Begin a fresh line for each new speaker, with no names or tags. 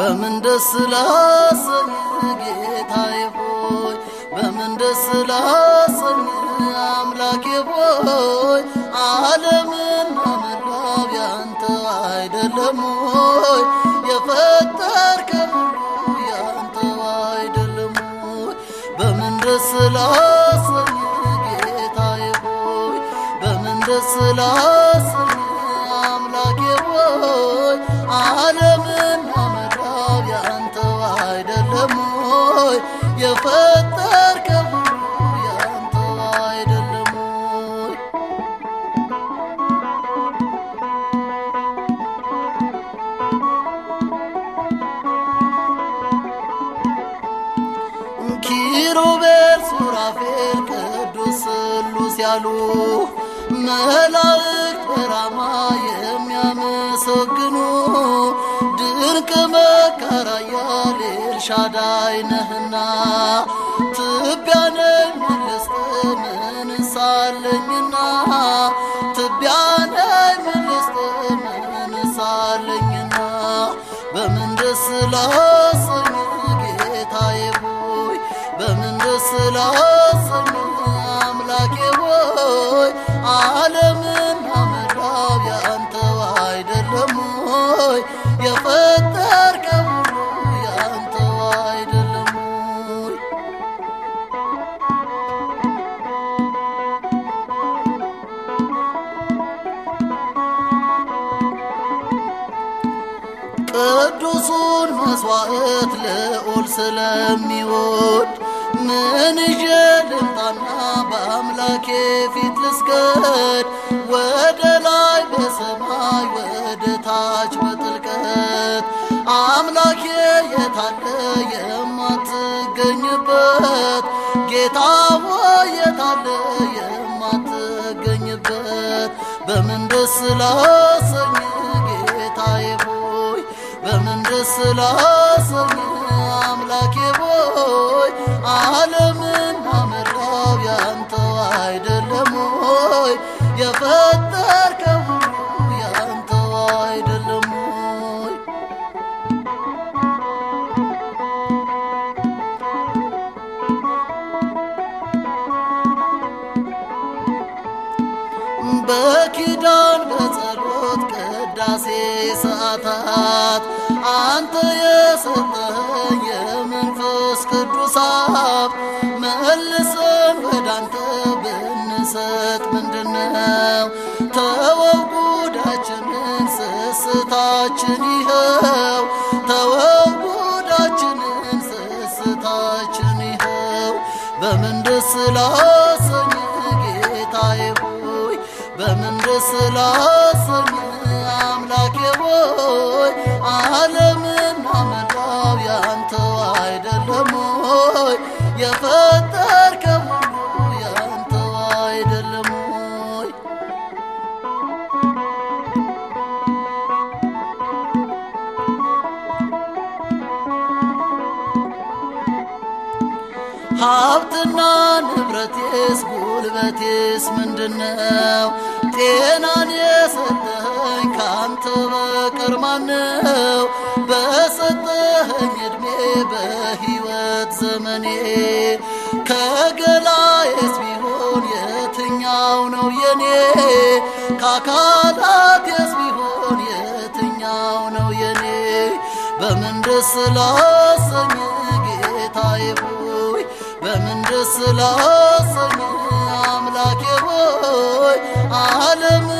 በምን ደስ ላሰኝ ጌታዬ ሆይ በምን ደስ ላሰኝ አምላኬ ሆይ ዓለምና መላው ያንተ አይደለም ሆይ የፈጠርከው ሁሉ ያንተ አይደለም ሆይ በምን ደስ ላሰኝ ጌታዬ ሆይ በምን ደስ ላሰኝ አምላኬ ሆይ ዓለምና መላው ያንተ አይደለም ሆይ የፈጠርከው ሁሉ ያንተ አይደለም ሆይ ኪሩቤል ሱራፌል ቅዱስ ስሉስ ያሉ መላእክት በራማ የሚያመሰግኑ ድንቅ መካር ኃያል ኤልሻዳይ ነህና ትቢያ ነኝ መለስተ ምንሳለኝና ትቢያ ነኝ መለስተ ምንሳለኝና በምን ደስ ላሰኝ ጌታዬ ሆይ በምን ደስ ላሰኝ አምላኬ ሆይ ዓለምና መላው ያንተው አይደለም ሆይ የፈጠርከው ሁሉ ያንተው አይደለም ሆይ ቅዱሱን መስዋዕት ልዑል ስለሚወድ ምን ይዤ ልምጣና በአምላኬ ፊት ልስገድ? ወደ ላይ በሰማይ ወደ ታች በጥልቀት አምላኬ የታለ የማትገኝበት ጌታ ሆይ የታለ የማትገኝበት በምን ደስ ላሰኝ ጌታዬ ሆይ በምን ደስ ላሰኝ አምላኬ ሆይ ዓለምና መላው ያንተው አይደለም ሆይ የፈጠርከው ሁሉ ያንተው አይደለም ሆይ በኪዳን በጸሎት ቅዳሴ ሰዓታት አንተ የሰጠኸኝ የመንፈስ ቅዱስ ሀብት መልሰን ወዳንተ ብንሰጥ ምንድነው? ተወው ጉዳችንን ስስታችን ይኸው ተወው ጉዳችንን ስስታችን ይኸው በምን ደስ ላሰኝ ጌታዬ ሆይ በምን ደስ ላሰኝ አምላኬ ሆይ ዓለምና መላው ያንተው አይደለም ሆይ የፈጠርከው ሁሉ ያንተው አይደለም ሆይ ሀብትና ንብረቴስ ጉልበቴስ ምንድነው? ጤናን የሰጠኸኝ ካንተ በቀር ማነው? በሰጠኸኝ ዕድሜ በሕይወት ዘመኔ ከገላዬስ ቢሆን የትኛው ነው የኔ? ከአካላቴስ ቢሆን የትኛው ነው የኔ? በምን ደስ ላሰኝ ጌታዬ ሆይ በምን ደስ ላሰኝ አምላኬ ሆይ ዓለም